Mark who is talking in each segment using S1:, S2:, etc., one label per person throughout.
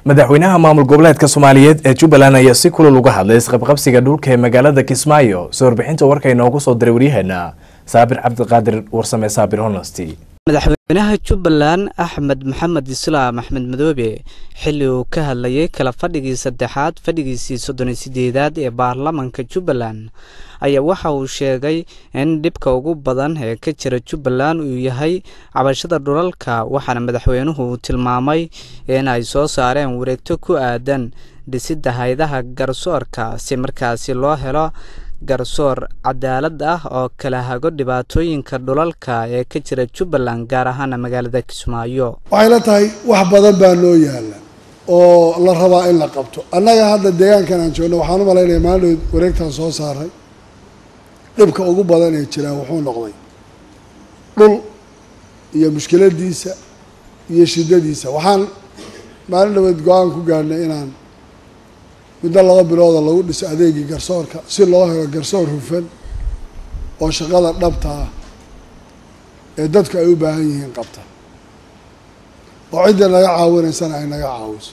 S1: madaxweynaha maamul goboleedka soomaaliyeed ee jubbaland ayaa si kulul uga hadlay isqabqabsiga dhulka ee magaalada kismaayo soo warbixinta warka inoogu soo diray waryaheena saabir cabdiqaadir warsame saabir honesty
S2: madaxweynaha jubbaland axmed maxamed islaam axmed madoobe xilli uu ka hadlayay kala fadhigii saddexaad fadhigiisii soddon iyo sideedaad ee baarlamanka jubbaland ayaa waxa uu sheegay in dhibka ugu badan ee ka jira jubbaland uu yahay cabashada dhulalka waxaana madaxweynuhu uu tilmaamay in ay soo saareen wareegto ku aadan dhisidda haydaha garsoorka si markaasi loo helo garsoor cadaalad ah oo kala hago dhibaatooyinka dhulalka ee ka jira jubbaland gaar ahaana magaalada kismaayo
S3: waxay la tahay wax badan baa noo yaala oo la rabaa in la qabto annaga hadda deegaankan aan joogno waxaan u malaynaya maalin wareegtaan soo saaray dhibka ugu badan ee jiraa wuxuu noqday dhul iyo mushkiladiisa iyo shiddadiisa waxaan maalin dhaweed go-aan ku gaadhnay inaan muddo laba bilooda lagu dhiso adeegii garsoorka si loo helo garsoor hufan oo shaqada dhabta ah ee dadku ay u baahan yihiin qabta oo cidda naga caawinaysana ay naga caawiso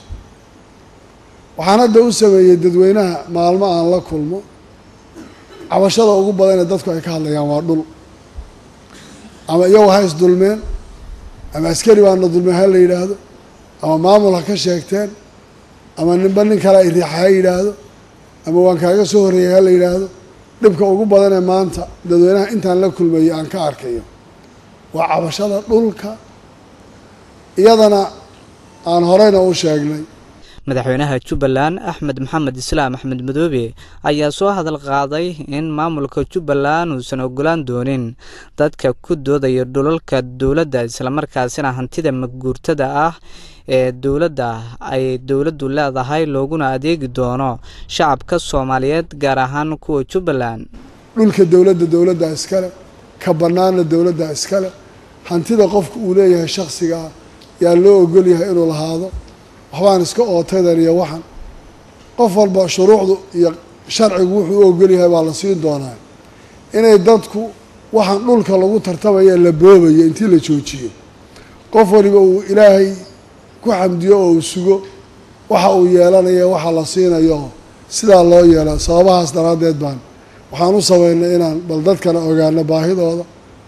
S3: waxaan hadda u sameeyey dadweynaha maalmo aan la kulmo cabashada ugu badan ee dadku ay ka hadlayaan waa dhul ama iyagu ha is dulmeen ama askari baana dulmeen ha la yidhaahdo ama maamul ha ka sheegteen ama ninba nin kale ay riixa ha yidhaahdo ama waan kaaga soo horreeyay ha la yidhaahdo dhibka ugu badan ee maanta dadweynaha intaan la kulmayay aan ka arkayo waa cabashada dhulka iyadana aan horeyna u sheegnay
S2: madaxweynaha jubbaland axmed maxamed islaam axmed madoobe ayaa soo hadal qaaday in maamulka jubbaland uusan ogolaan doonin dadka ku doodaya dhulalka dowladda islamarkaasina hantida maguurtada ah ee dowladda ay dowladdu leedahay looguna adeegi doono shacabka soomaaliyeed gaar ahaan kuwa jubbaland
S3: dhulka dowladda dowladda iskale ka bannaanna dowladda iskale hantida qofka uu leeyahay shaksiga ah yaa loo ogol yahay inuu lahaado waxbaan iska ootaydan iyo waxan qof walba shuruucdu iyo sharcigu wuxuu u ogol yahay baa la siin doonaa inay dadku waxaan dhulka lagu tartamaya la boobayo intii la joojiyo qof waliba uu ilaahay ku xamdiyo oo uu sugo waxa uu yeelanayo waxa la siinayo sidaa loo yeela sababahaas daraaddeed baan waxaan u sameynay inaan bal dadkana ogaano baahidooda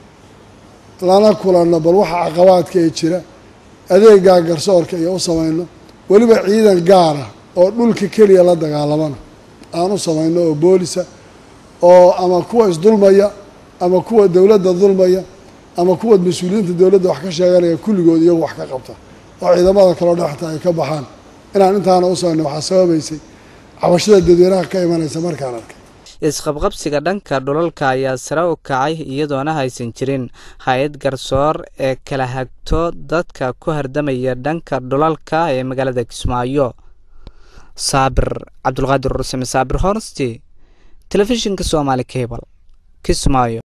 S3: lana kulanno bal waxa caqabaadka ee jira adeegaa garsoorka iyo u samayno weliba ciidan gaara oo dhulka keliya la dagaalamana aan u samayno oo boolisa oo ama kuwa isdulmaya ama kuwa dowladda dulmaya ama kuwa mas-uuliyiinta dowladda wax ka sheeganaya kulligood iyagu wax ka qabta oo ciidamada kaloo dhexta ay ka baxaan inaan intaana u samayno waxaa sababaysay cabashada dadweynaha ka imanaysa markaan arkay
S2: isqabqabsiga dhanka dhulalka ayaa sare u kacay iyadoona haysan jirin hay-ad garsoor ee kala hagto dadka ku hardamaya dhanka dhulalka ee magaalada kismaayo saabir cabdulqaadir ursame saabir horsti telefishinka soomaali cable kismaayo